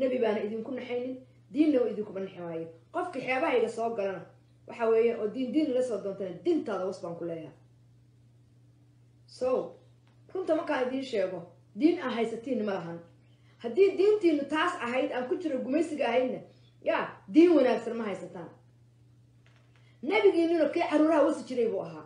nebi baana idinku naxaynin diinna oo idinkuma naxi waayo qofka xeebahayga soo galana waxa weeye oo diin diin la soo doontana dintaada was baan ku leeyahay so runta markaan idiin sheego diin aan haysatiinna ma lahan haddii diintiinu taas ahayd aan ku jiro gumaysiga ahaydna yaa diin wanaagsan ma haysataan nebigiinuna kii caruuraha wasi jiray buu ahaa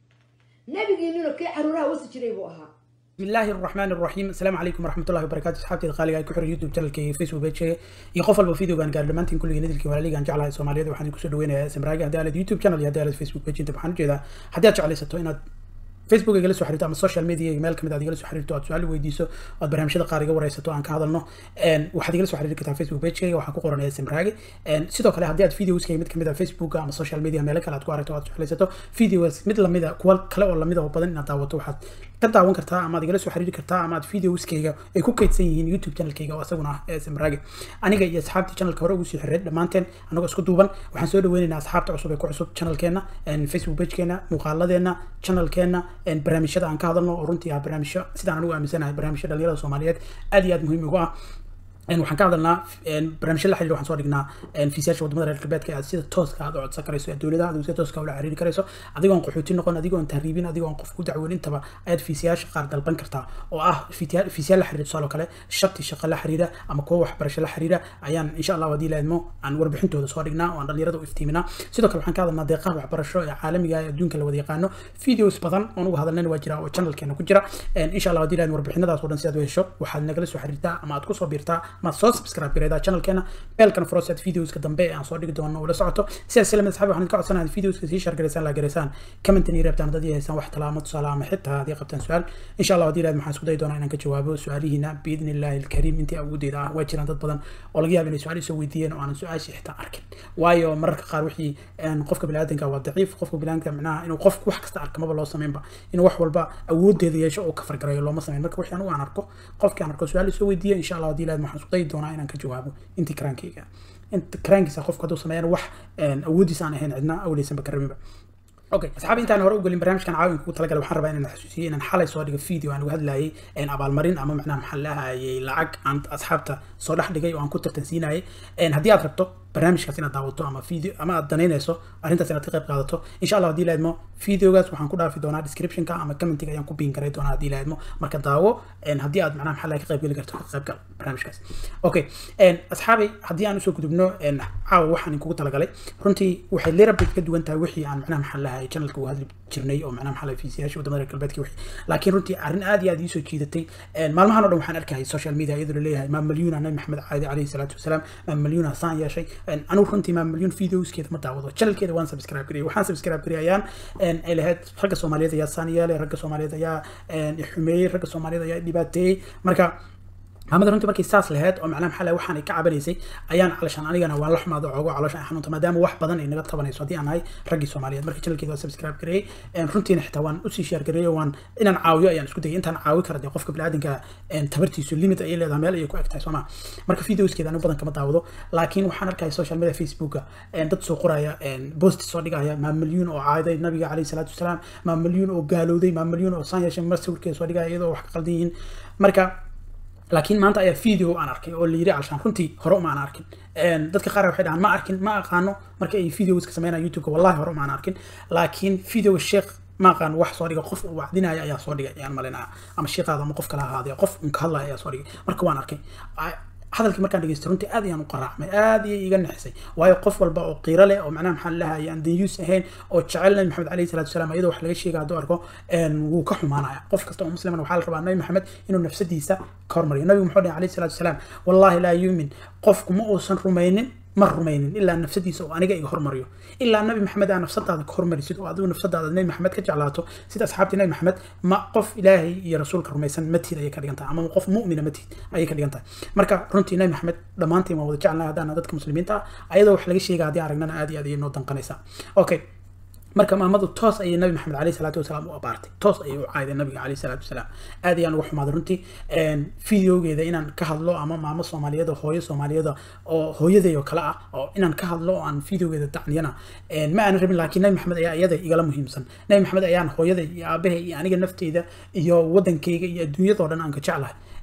nebigiinuna kii caruuraha wasi jiray buu ahaa بسم الله الرحمن الرحيم السلام عليكم ورحمة الله وبركاته أصحابتي القالقة كحر يوتيوب channel كي فيسبوك بيج يقفل بفيديو كان قال دمانتين كل جديد الكي ولي كان جعلها الصومالية وحنا كسر دوينة سمراجة هذا على يوتيوب channel هذا على فيسبوك بيج أنت بحنا جدا هذا جعل ستو إن facebook igala soo xiriirto ama social media meel kamid aad igala soo xiriirto aad su-aal weydiiso oad barnaamijyada qaar iga wareysato aan ka hadalno waxaad igala soo xiriiri kartaa facebook pagekayga waxaan ku qoranaya simraage sidoo kale haddii aad videoskayga mid kamid a facebook ama social media meelo kale aad ku aragto aad jeclaysato videos mid lamida kuwa kale oo lamida oo badan inaad daawato waxaad ka daawan kartaa ama aad igala soo xiriiri kartaa ama aad videoskayga ay ku kaydsan yihiin youtube channelkayga oo isaguna ah simraage aniga iyo asxaabtii channelka hore ugu sii xiriiray dhammaanteen anagoo isku duuban waxaan soo dhaweynaynaa asxaabta cusub ee ku cusub channelkeena facebook pagekeena muuqaaladeena channelkeena barnaamijyada aan ka hadalno oo runtii ah barnaamijyo sidaan anigu aaminsanahay barnaamijyo dhalinyarada soomaaliyeed aad iyo aad muhiim ugu ah waxaan ka hadalnaa barnaamijyo la xiriir waxaan soo dhignaa fiisayaasha wadamada reer galbeedka aad sida tooska aad u codsan karayso ee dowladaha aad sida tooska ula xiriiri karayso adigoon qaxooti noqon adigoon tahriibin adigoon qof ku dacwoon intaba ayaad fiisayaasha qaar dalban kartaa oo ah fiisayaal la xiriira tusaale kale shabti shaqo la xiriira ama kuwa waxbarasho la xiriira ayaan insha allah haddii laadmo aan warbixintooda soo dhignaa oo aan dhalinyarada u iftiiminaa sidoo kale waxaan ka hadalnaa deeqaha waxbarasho ee caalamiga ee adduunka la wada yaqaano videos badan oon uga hadalnayna waa jira oo channelkeena ku jira insha allah haddii laadmo warbixinadaas oo dhan si aad u hesho waxaad nagala soo xiriirtaa ama aad kusoo biirtaa ma soo subscribe gareedaa channelkeena beelkan froset videoska dambe aan soo dhigi doono ula socoto sidaas lamid asxaabi waxaan ka codsanahay videoska sii share gareysaan la gareysaan commentan iyo reebtaan haddii haysaan wax talaamo tusaale ama xitaa haddii qabtaan su-aal insha allah haddii ilaad maxaan isku dayi doonaa inaan ka jawaabo su-aalihiina biidni illaahi alkariim intii awoodeeda ah waa jiraan dad badan oo laga yaaba inay su-aal isoo weydiiyeen oo aanan su-aashii xitaa arkin waayo mararka qaar wixii qofka biniaadanka waa daciif qofka biniaadanka micnaha inuu qof wax kasta arka maba loo sameynba inuu wax walba awoodeeda yeesho oo ka fargarayo looma sameyn marka wixii anigu aan arko qofkii aan arko su-aal isoo weydiiya insha allah haddii ilaad maxaan isku dayi doonaa inaan ka jawaabo intii karaankayga inta karaankiisa qofka hadduu sameeyana wax awoodiisa aan ahayn cidna awleysanba ka rabinba okay asxaabi intaan hore u gelin barnaamijkan caawin kugu talagalay waxaan rabaa inaan xasuusiyo inaan xalay soo dhigo video aan uga hadlayay abaalmarin ama macnaha maxaa lahayay lacag aan asxaabta soo dhex dhigay oo aan ku tartansiinayay haddii aad rabto barnaamijkaas inaad daawato ama video ama aad danaynayso arrintaas inaad ka qayb qaadato insha allah haddii laadmo videogaas waxaan ku dhaafi doonaa descriptionka ama commentiga ayaan ku biin karay doonaa haddii laadmo marka daawo haddii aad macnaha maxaa laga qayb geli karto ka qayb gal barnaamijkaas okay asxaabi haddii aan usoo gudubno caawa waxaan kugu talagalay runtii waxay lerabay ka duwan tahay wixii aan macnaha maxaa lahay channelka uga hadli jirnay oo macnaha maxaa lahay fiisiyaasha wadamada reer galbeedka wixii laakiin runtii arrin aad iyo aad iisoo jiidatay maalmahan oo dhan waxaan arkayay social media iyadoo laleeyahay maa malyuuna nabi maxamed caadi calayhi salaatu wasalaam maa malyuuna saan yeeshay anigu runtii maa malyuun videoskeeda ma daawado channelkeeda waan subscribe gariyay waxaan subscribe gariyayaan ay lahayd ragga soomaaliyeed ayaa saan yeelay ragga soomaaliyeed ayaa xumeeyey ragga soomaaliyeed ayaa dhibaateeyey marka maxamed runtii markay saas lahayd oo macnaha maxaa waxaan ay ka cabanaysay ayaan calashaan anigana waan la xumaado oogo caloosha xanuunta maadaama wax badan ay naga tabanayso haddii aan nahay raggii soomaaliyeed marka channelkeeda waa subscribe gareeyey runtiina xitaa waan usii share gareeyey waan inaan caawiyo ayaan isku dayay intaan caawi kara dee qofka biniaadanka tabartiisu limit ayay leedahay meel ayay ku eg tahay sooma marka videoskeeda anigu badan kama daawado laakiin waxaan arkaya social media facebooka dad soo qoraya post soo dhigaya maa milyuun oo caaday nabiga calayhi salaatu wasalaam maa milyuun oo gaalowday maa milyuun oo saan yeeshay mar sawirkeeda soo dhigaya iyadoo wax ka qaldan yihiin marka laakiin maanta ayaa video aan arkay oo la yiri calshaan runtii hore uma aan arkin dadka qaar waxay dhahaan ma arkin ma aqaano marka ay videoska sameynayaan youtube-ka wallahi hore uma aan arkin laakiin video sheekh ma aqaan wax soo dhiga qof uu wacdinaya ayaa soo dhigay ayaan malinaya ama sheekhaada ama qof kala ahaadaya qof un ka hadlaya ayaa soo dhigay marka waan arkay hadalkii markaan dhageystay runtii aad ayaan u qaraacmay aad ayay iga naxisay waayo qof walba oo qiiro leh oo macnaha maxaa lahaya aan danyuus ahayn oo jecel nabi maxamed calayhi salatu wasalaam iyadoo wax laga sheega hadduu arko wuu ka xumaanaya qof kasta oo musliman waxaa la rabaa nabi maxamed inuu nafsadiisa ka hormariyo nabigu muxuu dhahay calayhi salatu wasalaam wallahi laa yuumin qofku ma uusan rumaynin ma rumaynin ilaa nafsadiisa oo aniga iga hormariyo ilaa nabi maxamed aa nafsadaada ka hormarisid oo adigu nafsadaada nabi maxamed ka jeclaato sida asxaabtii nabi maxamed ma qof ilaahay iyo rasuulka rumaysan matiid ayay ka dhigan tahay ama qof mu'mina matiid ayay ka dhigan tahay marka runtii nabi maxamed dhammaantiin waan wada jecelnahay haddaan dadka muslimiinta ah ayadoo wax laga sheega haddii aragnana aad iyo aad ayay noo danqanaysaa okay marka maamadu toos ayay nabi maxamed caleyhi salaatu wasalaam u abaartay toos ayay u caaday nabiga caleyhi salaatu wasalaam aad ayaan uga xumaaday runtii videogeeda inaan ka hadlo ama maamo soomaaliyeed oo hooyo soomaaliyeed oo hooyaday oo kale ah oo inaan ka hadlo oo aan videogeeda dacniyana ma aanan rabin laakiin nabi maxamed ayaa iyada igala muhiimsan nabi maxamed ayaan hooyaday iyo aabahay iyo aniga nafteyda iyo wadankayga iyo adduunyadoo dhan aan ka jeclahay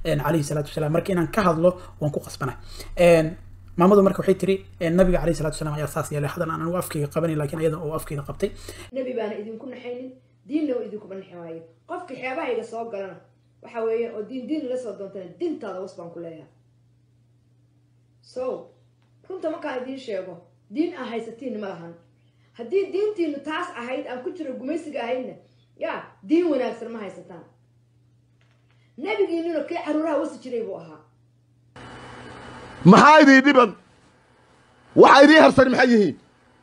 calayhi salaatu wasalaam marka inaan ka hadlo waan ku qasbanay maamadu marka waxay tiri nabiga calayhi salatu wasalaam ayaa saas yeelay hadan aan anigu afkayga qabanin laakiin iyada oo afkayga qabtay nebi baana idinku naxaynin diinna oo idinkuma naxi maayo qofkii xeebahayga soo galana waxa weeye oo diin diin la soo doontana dintaada was baan ku leeyahay so runta markaan idiin sheego diin aan haysatiin ma lahan haddii diintiinu taas ahayd aan ku jiro gumaysiga ahaydna yaa diin wanaagsan ma haysataan nebigiinuna kii caruuraha wasi jiray buu ahaa maxaa idii dhiban waxa idii harsan maxay yihiin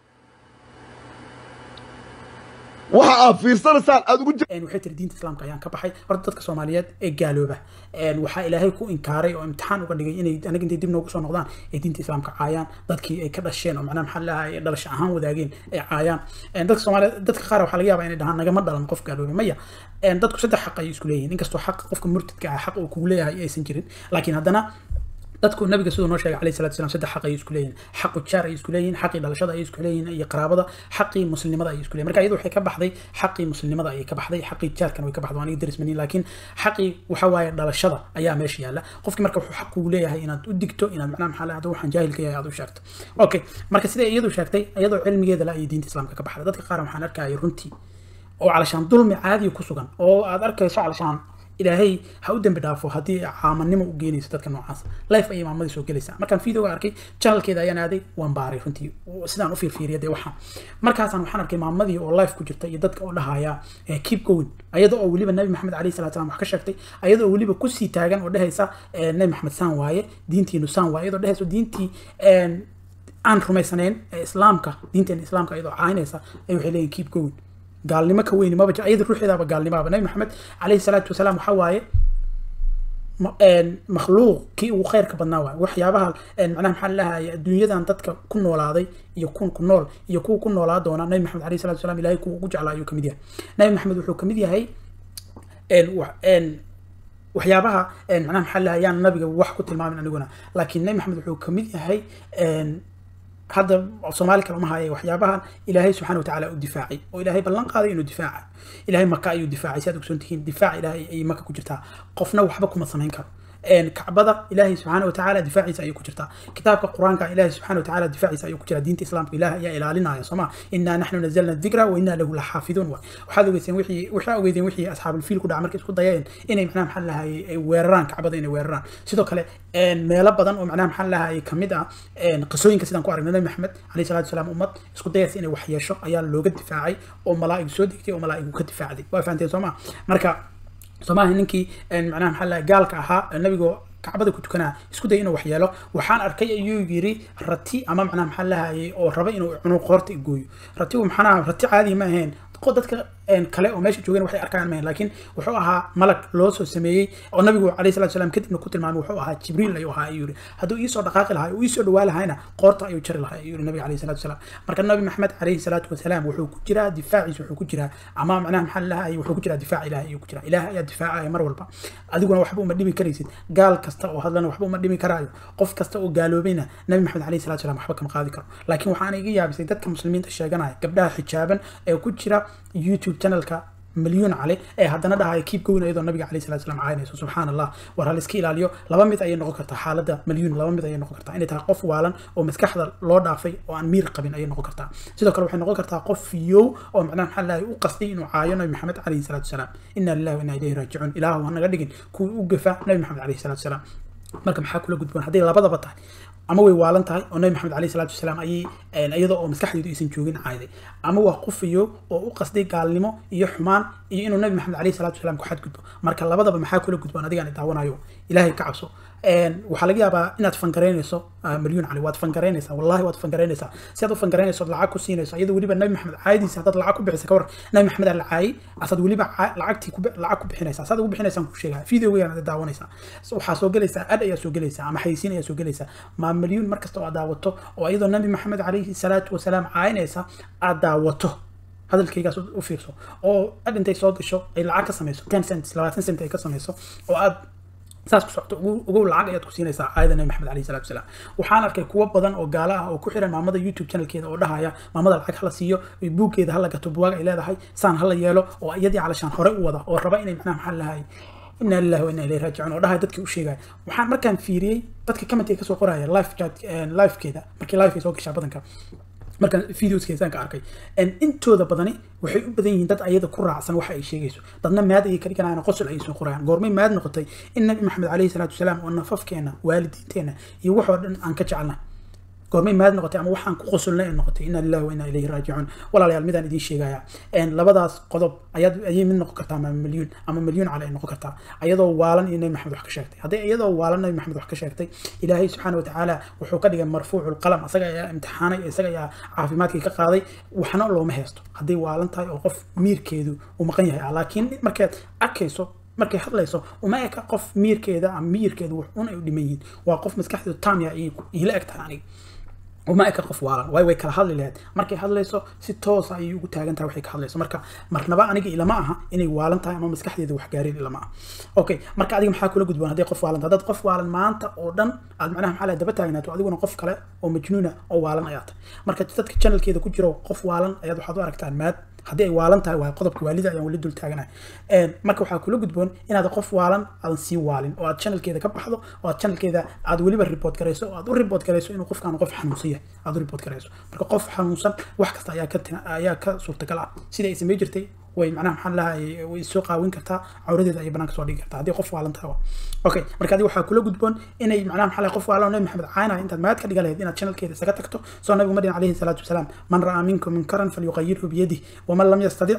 waxa aad fiirsanaysaan aad ugu waxay tiri diinta islaamka ayaan ka baxay horta dadka soomaaliyeed ee gaalooba waxaa ilaahay ku inkaaray oo imtixaan uga dhigay inay aniga intay dib noogu soo noqdaan ay diinta islaamka caayaan dadkii ay ka dhasheen oo macnaha maxaa lahaa dhalasho ahaan wadaageen ay caayaan dadka soomaaliyeed dadka qaar waxaa laga yaabaa inay dhahaan nagama dhalan qof gaalooba maya dadku saddex xaq ayay isku leeyihin inkastoo xaq qofka murtidka ah xaq uu kugu leeyahay aysan jirin laakiin haddana dadku nabiga siduu noo sheegay calayhi salatu wasalam saddex xaq ayay isku leeyihin xaqu jaar ayay isku leeyihin xaqii dhalashada ayay isku leeyihin iyo qaraabada xaqii muslimnada ayay isku leeyihin marka iyadu waxay ka baxday xaqii muslimnada ayay ka baxday xaqii jaarkan way ka baxday aniga daris manin laakiin xaqii waxa waaye dhalashada ayaa meesha yaalla qofkii marka wuxuu xaq kugu leeyahay inaad u digto inaad macnaha maxaa leeyahay waxaan jaahilka yahay aad u sheegto okay marka sida iyadu sheegtay iyadoo cilmigeeda la ayay diinta islaamka ka baxday dadka qaar waxaan arkaya runtii oo calashaan dulmi caadiya ku sugan oo aad arkayso calashaan ilaahay ha u dembi dhaafo haddii caamanimo u geynayso dadka noocaas life ayay maamadii soo gelaysaa markaan videoga arkay channelkeeda ayaan aaday waan baaray runtii sidaan u fiirfiiriya dee waxaan markaasaan waxaan arkay maamadii oo life ku jirta iyo dadka oo dhahaya keep going ayada oo weliba nabi maxamed calayhi salatu salam wax ka sheegtay ayada oo weliba kusii taagan oo dhehaysa nabi maxamed saan waaye diintiinu saan waaye iyadoo dhehayso diintii aan rumaysanayn ee islaamka diinteena islaamka iyadoo caynaysa ay waxay leeyihin keep going gaalnimo ka weyni maba iyada ruuxeedaaba gaalnimaaba nabi maxamed calayhi salaatu wasalaam waxaa waaye makhluuq kii ugu khayrka badnaa waay waxyaabaha macnaha maxaa lahaya adduunyadan dadka ku noolaaday iyo kun ku nool iyo kuwa ku noolaa doona nabi maxamed calayhi salatu wasalaam ilahay kuwa ugu jeclaa ayuu kamid yahay nabi maxamed wuxuu kamid yahay waxyaabaha macnaha maxaa lahayaan nabiga wax ku tilmaamin aniguna laakiin nabi maxamed wuxuu kamid yahay hadda soomaali kale uma haya waxyaabahan ilaahay subxaana watacaala u difaacay oo ilaahay ballan qaaday inuu difaaca ilaahay maka ayuu difaacay si aad ogsoon tihiin difaaca ilaahay ayay maka ku jirtaa qofna waxba kuma samayn karo kacbada ilaahay subxaana watacaala difaaciisa ayuu ku jirtaa kitaabka qur-aanka ilaahay subxaana watacaala difaaciisa ayuu ku jiraa diinta islaamka ilaah ayaa ilaalinaya sooma inaa naxnu nazalna dikra wa inaa lahu laxaafiduun waay waxaad ogeyseen wixii waxaa ogeydeen wixii asxaabulfiil ku dhaca markay isku dayeen inay macnaha maxaa lahayay ay weeraraan kacbada inay weeraraan sidoo kale meelo badan oo macnaha maxaa lahayay kamid ah qisooyinka sidaan ku aragnay nabi maxamed calayhi salatu wasalaam ummad isku dayaysa inay wax yeesho ayaa looga difaacay oo malaa'ig soo degtay oo malaa'igu ka difaacday waa fahanteen sooma marka soomaaha ninkii macnaha maxaa lahay gaalka ahaa nabigoo kacbada ku tukanaa isku day inuu waxyeelo waxaan arkay ayuu yiri rati ama macnaha maxaa lahayay oo raba inuu cuno qoorta gooyo ratigu maxanaha rati caadi ma ahayn dadka kale oo meesha joogeen waxay arkaan mahayn laakiin wuxuu ahaa malag loo soo sameeyey oo nabigu calayhi salatu salaam kadibna ku tilmaamay wuxuu ahaa jibriil ayuu ahaa ayuu yiri hadduu iisoo dhaqaaqi lahaa uu iisoo dhawaa lahayna qoorta ayuu jari lahaa ayuu yiri nabiga calayhi salatu wasalaam marka nabi maxamed calayhi salaatu wasalaam wuxuu ku jiraa difaaciisa wuxuu ku jiraa ama macnaha maxaa lahayay wuxuu ku jiraa difaac ilaah ayuu ku jiraa ilaah ayaa difaacaya mar walba adiguna waxba uma dhimi karaysid gaal kasta oo hadlana waxba uma dhimi karaayo qof kasta oo gaaloobayna nabi maxamed calayhi salatu wasalaam waxba kama qaadi karo laakiin waxaana iga yaabisay dadka muslimiinta sheeganaya gabdhaha xijaaban ee ku jira youtube channelka مليون عليه ee haddana dhahay keep going iyadoo nabiga calayhi salatu wasalam caynayso subxaan allah war hal iska ilaaliyo laba mid ayay noqon kartaa xaaladda milyuun laba mid ayay noqon kartaa inay tahay qof waalan oo maskaxda loo dhaafay oo aan miir qabin ayay noqon kartaa sidoo kale waxay noqon kartaa qof fiyow oo macnaha maxaa lahay u qasday inuu caayo nabi maxamed calayhi salatu wasalaam inna lillahi wa inna ilayhi raajicuun ilaahu hanaga dhigin kuwii u gafa nabi maxamed calayhi salatu wasalaam marka maxaa kula gudboon hadday labadaba tahay ama way waalan tahay oo nabi maxamed calayhi salatu wasalaam ayay iyadoo oo maskaxdeedu aysan joogin caaday ama waa qufiyo oo u qasday gaalnimo iyo xumaan iyo inuu nabi maxamed calayhi salatu wasalaam ku xadgudbo marka labadaba maxaa kula gudboon adigaan daawanayo ilaahay ka cabso waxaa laga yaabaa inaad fangaraynayso milyuun cali waad fangaraynaysaa wallahi waad fangaraynaysaa si aad u fangaraynayso lacag ku siinayso iyadoo weliba nabi maxamed caayadiisa haddaad lacag ku bixisa ka war nabi maxamed aa la caayay asaad weliba lacagtii lacag ku bixinaysaa saad ugu bixinaysaan ku sheegaa videogaan aad daawanaysaa waxaa soo gelaysaa ad ayaa soo gelaysaa ama xayisiin ayaa soo gelaysaa maa milyuun markasta oo aad daawato oo iyadoo nabi maxamed calayhi salaatu wasalaam caayinaysa aad daawato hadalkaygaas u fiirso oo ad intay soo gasho ay lacag ka samayso ten cents labaatan cent ay ka samayso oo aad saas ku socoto ugu lacag ayaad ku siinaysaa aayada nabi maxamed calayhi salatu wasalaam waxaan arkay kuwo badan oo gaala ah oo ku xiran maamada youtube channelkeeda oo dhahaya maamada lacag hala siiyo buuggeeda hala gato buwaag ay leedahay saan hala yeelo oo iyadii calashaan hore u wada oo raba inay macnaha maxaa lahay inaa lillahi wa inaa ilayhi raajicuun oo dhahay dadkii u sheegaya waxaan markaan fiiriyey dadka commentiga kasoo qoraya live chat livekeeda markii live ay soo gashaa badanka markaan videoskeesaan ka arkay intooda badani waxay u badan yihiin dad ayada ku raacsan waxa ay sheegayso dadna maad ayay ka dhiganayaan qosol ayay soo qorayaan goormay maad noqotay in nabi maxamed calayhi salaatu wasalaam oo nafafkeena waalidiinteena iyo waxoo dhan aan ka jecelna goormay maad noqotay ama waxaan ku qosolnay ay noqotay inna lillahi wa inna ilayhi raajicuun walaalayaal midaan idiin sheegaya labadaas qodob ayaad ayay mid noqon kartaa ama milyuun ama milyuun cali ay noqon kartaa ayadoo waalan iyo nabi maxamed wax ka sheegtay haddii iyadoo waalan nabi maxamed wax ka sheegtay ilaahay subxaana watacaala wuxuu ka dhigay marfuucu lqalam isaga ayaa imtixaanay isaga ayaa caafimaadkii ka qaaday waxna looma haysto hadday waalan tahay oo qof miirkeedu uu maqan yahay laakiin markaad arkayso markay hadlayso uma eka qof miirkeeda ama miyirkeedu wax un ay u dhiman yihiin waa qof maskaxdeedu taamya iila eg tahay aniga uma eka qof waalan waayo way kala hadli lahayd markay hadlayso si toosa ayay ugu taagan tahay waxay ka hadlayso marka marnaba aniga ilama aha inay waalan tahay ama maskaxdeeda wax gaareen ilama aha okay marka adiga maxaa kula gudboon hadday qof waalan tahay haddaad qof waalan maanta oo dhan aad macnaha maxaa daba taagnaato adiguna qof kale oo majnuuna oo waalan ayaa tahay marka dadka channelkeeda ku jiro qof waalan ayaad waxaad u aragtaan maad haddii ay waalan tahay waa qodobka waalida ayaan weli dul taaganahay marka waxaa kula gudboon inaad qof waalan aadan sii waalin oo aad channelkeeda ka baxdo oo aad channelkeeda aad weliba report garayso oo aad u report garayso inuu qofkaan qof xanuunsan yahay aad u report garayso marka qof xanuunsan wax kasta ayaa ka ayaa ka suurtagal ah sida ay samey jirtay way macnaha maxaa lahay way soo qaawin kartaa cawradeeda ayay banaanka soo dhigi kartaa haddii qof waalan tahay okay marka adiga waxaa kula gudboon inay macnaha maxaa lahay qof waalan nabi maxamed caynaya intaad maad ka dhiga lahayd inaad channelkeeda isaga tagto soo nabigu madin calayhi salaatu wasalaam man ra'aa minkum munkaran falyuqayirhu biyadih waman lam yastadic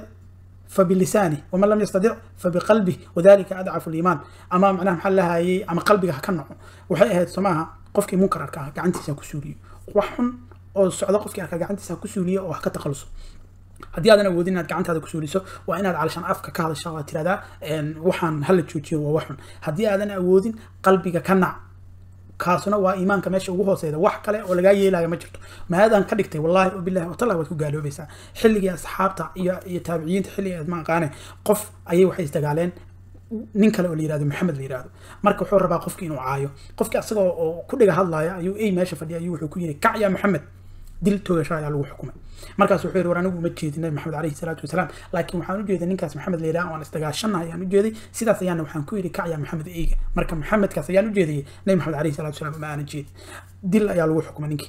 فبلسانه ومن لم يستطع فبقلبه وذلك اضعف الايمان اما معناها محل لها اما قلبك كنعو waxay ahayd somaha qofkii munkar arkaa gacantiisa ku suuliyo wax xun oo socdo qofkii arkaa gacantiisa ku suuliyo oo wax ka taqaluso haddii aadan awoodin inaad gacantaada ku suuliso waa inaad calashaan afka ka hadasha waa tiradaa waxaan hala joojiyo waa wax xun haddii aadan awoodin qalbiga ka nac kaasuna waa iimaanka meesha ugu hooseeda wax kale oo lagaa yeelaya ma jirto maadaan ka dhigtay wallahi wabillahi watallahi waad ku gaaloobaysaa xilligii asxaabta iyo iyo taabiciyiinta xilligii aad ma aqaane qof ayay waxay isdagaaleen nin kale oo la yirahdo maxamed la yirahdo marka wuxuu rabaa qofki inuu caayo qofki asagoo oo ku dhiga hadlaya ayuu ey meesha fadhiya ayuu wuxuu ku yiri kac ya maxamed dil toogasho ayaa lagu xukumay markaas wuxuu yiri war anigu uma jeedin nabi maxamed calayhi salaatu wasalaam laakiin waxaan u jeeday ninkaas maxamed la yidhaha waan isdagaashanahay ayaan u jeeday sidaas ayaana waxaan ku yidhi kac ya maxamed eyga marka maxamedkaas ayaan u jeedayay nabi maxamed calayhi salaatu wasalaam ma aanan jeedin dil ayaa lagu xukumay ninkii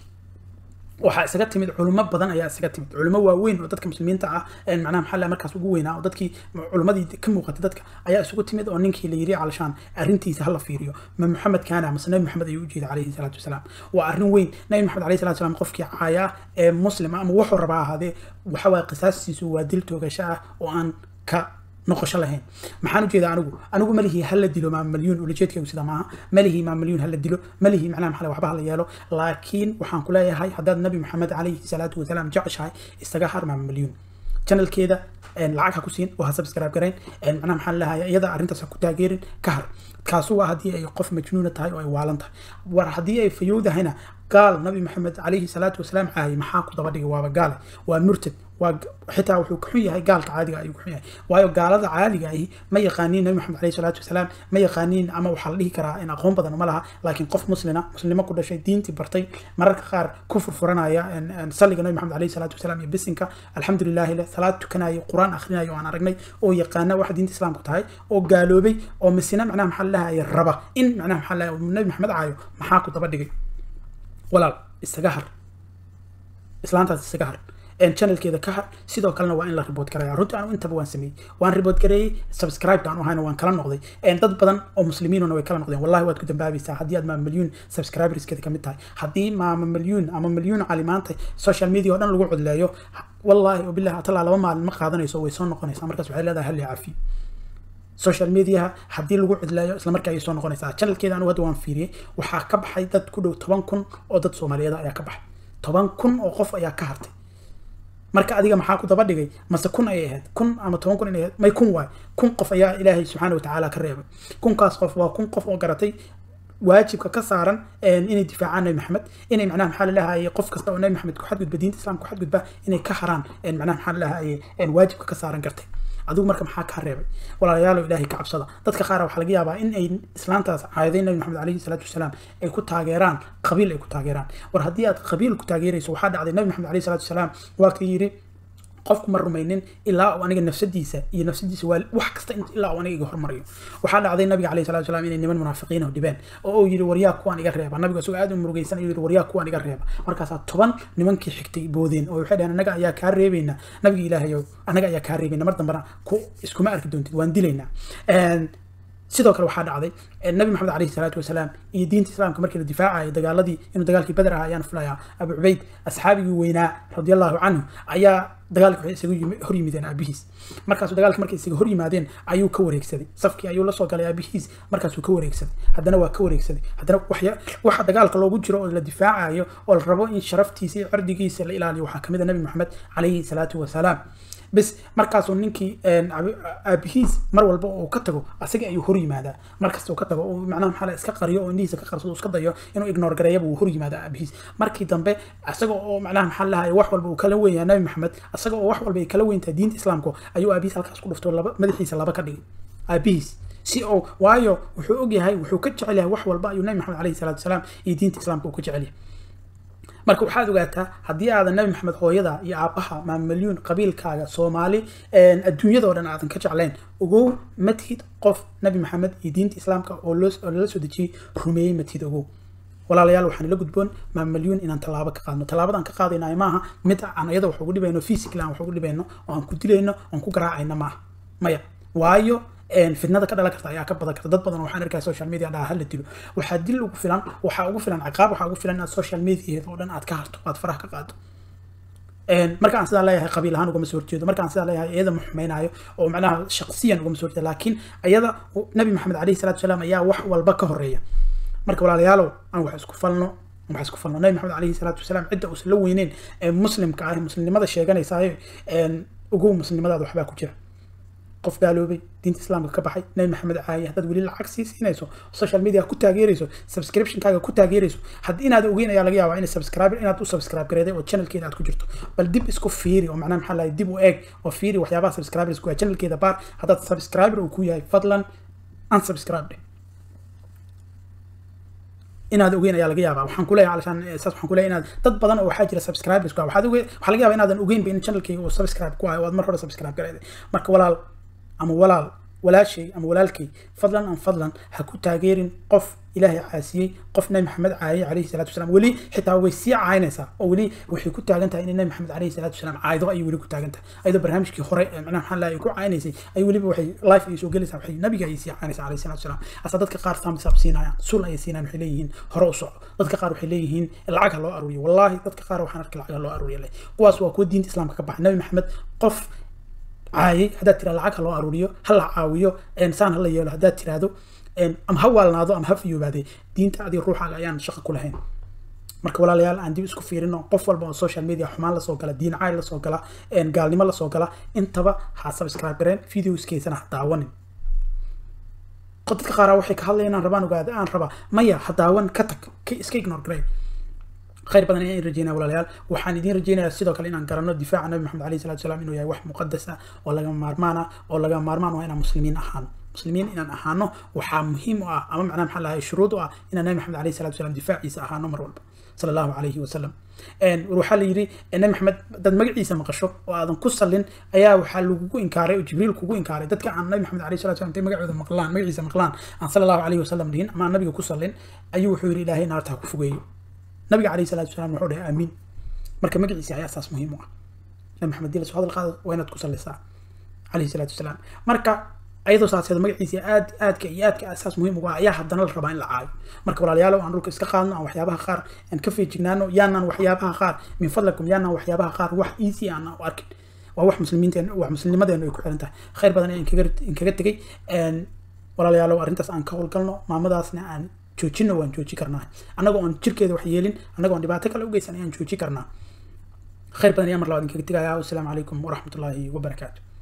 waxaa isaga timid culimo badan ayaa isaga timid culimo waaweyn oo dadka muslimiinta ah macnaha maxaa la markaas ugu weynaa oo dadkii culimadii ka muuqatay dadka ayaa isugu timid oo ninkii la yiri calashaan arrintiisa hala fiiriyo ma maxamed kaana mase nabi maxamed ayuu ujeeda calayhi salaatu wasalaam waa arrin weyn nabi maxamed calayhi salatu wasalaam qofkii caaya ee muslima ama wuxuu rabaa ahaadee waxa waaye qisaastiisu waa dil toogasho ah oo aan ka noqosho lahayn maxaan ujeedaa anigu anigu malihii hala dilo maa malyuun ulajeedkaygu sida maaha malihii maa malyuun hala dilo malihii macnaha maxaa waxba hala yeelo laakiin waxaan ku leeyahay haddaad nabi maxamed calayhi salaatu wasalaam jeceshahay isaga har maa malyuun channelkeeda lacag ha ku siin oo ha subscribe garayn macnaha maxaa lahayaa iyada arrintaas ha ku taageerin ka har kaasu waa haddii ay qof majnuuna tahay oo ay waalan tahay war haddii ay fayowdahayna gaal nabi maxamed calayhi salaatu wasalaam caayay maxaa ku daba dhigay waaba gaale waa murtad waa xitaa wuxuu ka xun yahay gaalka caadiga ayuu ka xun yahay waayo gaalada caadiga ahi ma yaqaaniin nabi maxamed calayhi salaatu wasalaam ma yaqaaniin ama waxaa la dhihi karaa in aqoon badan ma laha laakiin qof muslina muslimo ku dhashay diintii bartay mararka qaar ku furfuranaya salliga nabi maxamed calayhi salaatu wasalaam iyo bisinka alxamdulilahi leh salaad tukanaya qur-aan akhrinayo oo aan aragnay oo yaqaana waxa diinta islaamku tahay oo gaaloobay oo misina macnaha maxaa lahaya raba in macnaha maxaa lahaya nabi maxamed caayo maxaa ku daba dhigay walaal isaga har islaantaas isaga har channelkeeda ka har sidoo kalena waa in la report garaya runtii anu intaba waan sameeyey waan report gareeyey subscribe aan u hayna waan kala noqday dad badan oo muslimiinuna way kala noqdeen wallahi waad ku dambaabaysaa haddii aad maa milyuun subscriberskeeda kamid tahay haddii maama milyuun ama milyuun cali maanta social media oo dhan lagu codleeyo wallahi wabillahi atalaa laba maalin ma qaadanayso way soo noqonaysaa markaas waxay leedahay hal caafiyo social mediaha haddii lagu cidlaayo isla markaa ayay soo noqonaysaa channelkeeda anigu hadda waan fiiriyey waxaa ka baxay dad ku dhow toban kun oo dad soomaaliyeed ayaa ka baxay toban kun oo qof ayaa ka hartay marka adiga maxaa ku daba dhigay mase kun ayay ahayd kun ama toban kun inay ahayd may kun waay kun qof ayaa ilaahay subxaana watacaala ka reebay kunkaas qof waa kun qof oo garatay waajibka ka saaran inay difaacaan nabi maxamed inay macnaha maxaa lalahaye qof kasta oo nabi maxamed ku xadgudba diinta islaamka ku xadgudba inay ka haraan macnaha maxaa lalahaye waajibka ka saaran gartay adigu marka maxaa kaa reebay walaalayaalo ilaahay ka cabsada dadka qaar waxaa laga yaabaa in ay islaantaas caayaday nabi maxamed calayhi salaatu wasalaam ay ku taageeraan qabiil ay ku taageeraan war haddii aad qabiil ku taageerayso waxaa dhacday nabi maxamed calayhi salaatu wasalaam waa ka yidhi qofku ma rumaynin ilaa uu aniga nafsadiisa iyo nafsadiisa waa wax kasta ilaa uu aniga iga hormariyo waxaa dhacday nabiga calayhi salatu wasalaam inay niman munaafiqiin dhibeen oo uu yidhi waryaa kuwaan iga reeba nabiga isagoo aad u murugaysan ayuu yidhi waryaa kuwaan iga reeba markaasaa toban nimankii xigtay boodeen oo waxay dhaheen anaga ayaa kaa reebaynaa nabiga ilaahayow anaga ayaa kaa reebayna mar dambana ku iskuma arki doontid waan dilaynaa sidoo kale waxaa dhacday nabi maxamed calayhi salaatu wasalaam iyo diinta islaamka markii la difaacayay dagaaladii inuu dagaalkii beder ah ayaan filayaa abu cubayd asxaabigii weynaa radiallahu canhu ayaa dagaalka waxay isaga hor yimideen aabihiis markaasuu dagaalka markay isaga hor yimaadeen ayuu ka wareegsaday safkii ayuu la soo galay aabihiis markaasuu ka wareegsaday haddana waa ka wareegsaday haddana waxa dagaalka loogu jiro oo la difaacayo oo la rabo in sharaftiisa iyo cirdigiisa la ilaaliyo waxaa kamid a nabi maxamed calayhi salaatu wasalaam bas markaasuu ninkii aabihiis mar walba uu ka tago asaga ayuu hor yimaadaa markasta uu ka tago uu macnaha maxaa la iska qariyo oo indhihiisa ka qarsado iska dayo inuu ignore gareeyaba uu hor yimaadaa aabihiis markii dambe asaga oo macnaha maxaa lahay wax walba uu kala weyn yahay nabi maxamed asaga oo wax walba ay kala weyn tahay diinta islaamka ayuu aabihiis halkaas ku dhufto laba madaxiisa laba ka dhigay aabihiis si oo waayo wuxuu og yahay wuxuu ka jecel yahay wax walba ayuu nabi maxamed calayhi salaatu wasalaam iyo diinta islaamka uu ka jecel yahay marka waxaad ogaataa haddii aadan nabi maxamed hooyada iyo aabbaha maamalyuun qabiilkaaga soomaali adduunyada oo dhan aadan ka jeclayn ogow matihid qof nabi maxamed iyo diinta islaamka oo lala soo dejiyey rumeeyey matihid ogow walaalayaal waxaan ila gudboon maamalyuun inaan tallaabo ka qaadno tallaabadaan ka qaadaynayo maaha mid aan iyada wax ugu dhibayno physically aan wax ugu dhibayno oo aan ku dilayno oon ku garaacayno maaha maya waayo fitnada ka dhalan karta ayaa ka badan karta dad badan waxaan arkaya social media dhaha hala dilo waxaa dil ugu filan waxaa ugu filan ciqaab waxaa ugu filan inaad social media oo dhan aad ka harto aad faraha ka qaado marka aan sidaa leeyahay qabiil ahaan ugama soo horjeedo marka aan sidaa leeyahay iyada ma xumaynayo oo macnaha shaqsiyan ugama soo horjeedo laakiin iyada nabi maxamed calayhi salaatu wasalaam ayaa wax walba ka horeeya marka walaalayaalow aan wax isku falno wax isku falno nabi maxamed calayhi salaatu wasalaam cidda uusan la weyneyn ee muslimka ah muslimnimada sheeganaysaay ugu muslimnimadaada waxbaa ku jira qof gaaloobay diinta islaamka ka baxay nabi maxamed caaye haddaad weli lacag sii siinayso social media ku taageerayso subscriptionkaaga ku taageerayso haddii inaad ogeyn ayaa laga yaabaa in subscribe inaad u subscribe gareeday oo channelkeeda aad ku jirto bal dib isku fiiri oo macnaha maxaa lahay dib u eeg oo fiiri waxyaabaha subscribers ku channelkeeda baar haddaad subscriber uu ku yahay fadlan unsubscribe dheh inaad ogeyn ayaa laga yaabaa waxaan kuleeyahay alashaan saas waxaan kuleeyahay inaad dad badan oo waxaa jira subscribers ku ah waxaad oge waxaa laga yaabaa inaadan ogeynba in channelkayga uu subscribe ku ahay oo aad mar hore subscribe gareeday marka walaal ama walaal walaashay ama walaalkay fadlan an fadlan ha ku taageerin qof ilaahay caasiyey qof nabi maxamed caayay calayhi salaatu wasalaam weli xitaa way sii caynaysaa oo weli waxay ku taagan tahay inay nabi maxamed calayhi salaatu wasalaam caaydo ayay weli ku taagan tahay ayadoo barnaamijkii hore ee macnaha maxaa lahay ku caynaysay ay weliba waxay life ay soo gelaysaa waxay nabiga ayay sii caynaysaa calayhi salaatu wasalaam asa dadka qaar thumbs up siinayaan sul ayay siinayaan waxay leeyihiin hore u soco dadka qaar waxay leeyihiin lacag ha loo aruuriyo wallaahi dadka qaar waxaan arkay lacag ha loo aruuriyo leh kuwaas waa kuwa diinta islaamka ka baxay nabi maxamed qof caayay haddaad tira lacag ha loo aruuriyo ha la caawiyo saan ha la yeelo haddaad tiraahdo ama ha waalnaado ama ha fiyoobaade diinta adiga ruuxaaga ayaan shaqo ku lahayn marka walaalayaal aan dib isku fiirino qof walba oo social media xumaan lasoo gala diin caay lasoo gala gaalnimo lasoo gala intaba ha subscribe gareen videoskeysana ha daawanin dadka qaaraa waxay ka hadlayaan rabaan ogaada aan rabaa maya ha daawan ka tag iska ignore gareen خير بدن إن رجينا ولا ليال وحان يدين رجينا سيدو كلا إن قرنا دفاع النبي محمد عليه الصلاة والسلام إنه يا واحد مقدسة ولا جم مارمانا ولا جم مارمان وإنا مسلمين أحان مسلمين إن أحانه وحا مهم أما معنا محل هاي الشروط إن النبي محمد عليه الصلاة والسلام دفاع عيسى أحانه مرة صلى الله عليه وسلم إن روح لي يري النبي محمد دد مجد عيسى مقشو وأذن كسلين أيا وحال لوجو إنكاري وجبريل كوجو إنكاري دد كان النبي محمد عليه الصلاة والسلام تي مجد مقلان مجد عيسى مقلان عن صلى الله عليه وسلم لين أما النبي كسلين أيو حوري إلهي نارتها كفوجيو nabiga calayhi salaatu wasalaam wuxuu dhahay aamiin marka magaciisa ayaa saas muhiim u ah nabi maxamed dila soo hadal qaada waa inaad ku sallisaa calayhi salaatu wasalaam marka ayadoo saaseeda magaciisa aad aadka iyo aadka saas muhiim uga ayaa haddana la rabaa in la caayo marka walaalayaal aan dhulka iska qaadno aan waxyaabaha qaar aan ka feejignaano yaanaan waxyaabaha qaar min fadlakum yaanaan waxyaabaha qaar wax easy aan u arkin waa wax muslimiinteen wax muslimmadeenu ay ku xiran tahay khayr badan ayaan kaga kaga tegay walaalayaalow arrintaas aan ka howlgalno maamadaasna aan joojina waan jooji karnaa annagoo aan jirkeeda wax yeelin annagoo aan dhibaato kale u geysan ayaan jooji karnaa khayr badan ayaa mar labaad inkaga tegayaa wasalaamu calaykum waraxmatullaahi wabarakaatu